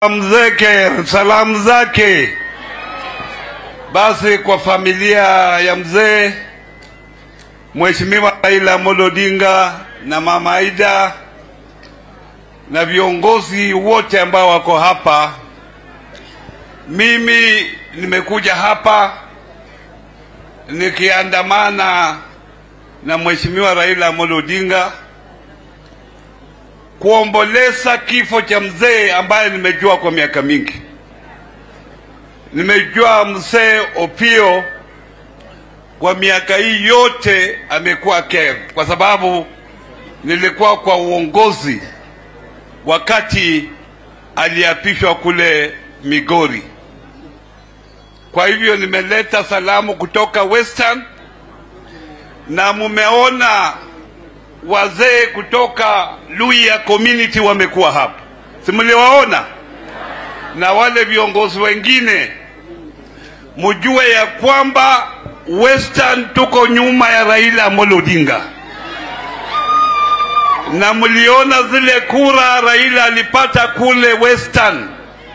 mzeke salamu zake basi kwa familia ya mzee Mheshimiwa Raila Amolo Odinga na Mama Aida na viongozi wote ambao wako hapa. Mimi nimekuja hapa nikiandamana na Mheshimiwa Raila Amolo Odinga kuomboleza kifo cha mzee ambaye nimejua kwa miaka mingi. Nimejua mzee Opio kwa miaka hii yote amekuwa care, kwa sababu nilikuwa kwa uongozi wakati aliapishwa kule Migori. Kwa hivyo nimeleta salamu kutoka Western, na mumeona wazee kutoka Luhya community wamekuwa hapa, si mliwaona? Na wale viongozi wengine, mjue ya kwamba Western tuko nyuma ya Raila Amolo Odinga, na mliona zile kura Raila alipata kule Western.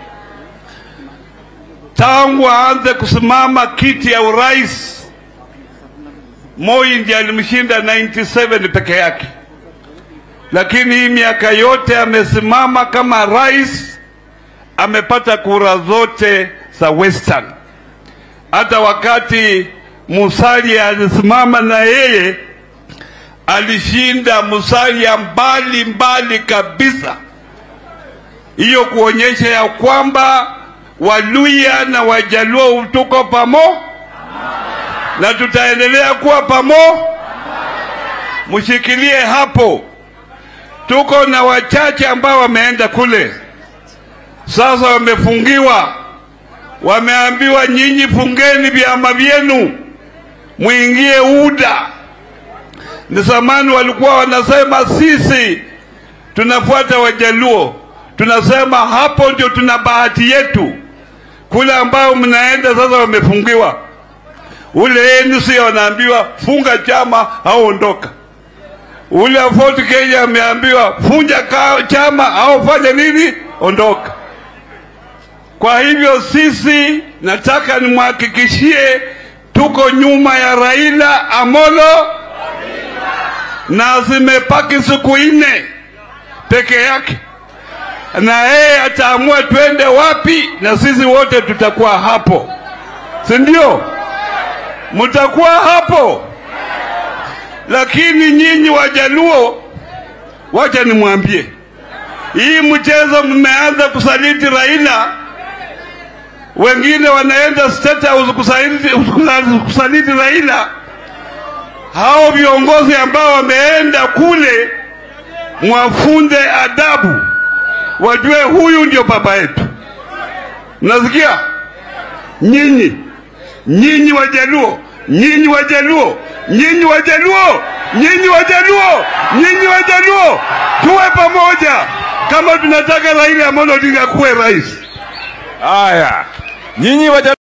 Tangu aanze kusimama kiti ya urais, Moi ndiye alimshinda 97 peke yake, lakini hii miaka yote amesimama kama rais, amepata kura zote za Western. Hata wakati Musalia alisimama na yeye alishinda Musalia mbali mbali kabisa. Hiyo kuonyesha ya kwamba Waluya na Wajaluo tuko pamo na tutaendelea kuwa pamo. Mshikilie hapo. Tuko na wachache ambao wameenda kule, sasa wamefungiwa, wameambiwa nyinyi fungeni vyama vyenu mwingie UDA. Ni zamani walikuwa wanasema sisi tunafuata Wajaluo, tunasema hapo ndio tuna bahati yetu. Kule ambao mnaenda sasa wamefungiwa. Ule ANC wanaambiwa funga chama au ondoka. Ule wa Ford Kenya ameambiwa funja ka- chama au fanya nini, ondoka. Kwa hivyo sisi, nataka nimhakikishie tuko nyuma ya Raila Amolo na zimepaki siku nne peke yake, na yeye ataamua twende wapi, na sisi wote tutakuwa hapo, si ndio? Mtakuwa hapo, lakini nyinyi Wajaluo, wacha nimwambie, hii mchezo mmeanza kusaliti Raila wengine wanaenda State House kusaliti, kusaliti Raila. Hao viongozi ambao wameenda kule, mwafunde adabu, wajue huyu ndio baba yetu. Mnasikia nyinyi, nyinyi Wajaluo, nyinyi Wajaluo, nyinyi Wajaluo, nyinyi Wajaluo, nyinyi Wajaluo, tuwe pamoja kama tunataka Raila Amolo Odinga kuwe rais. Haya, nyinyi waja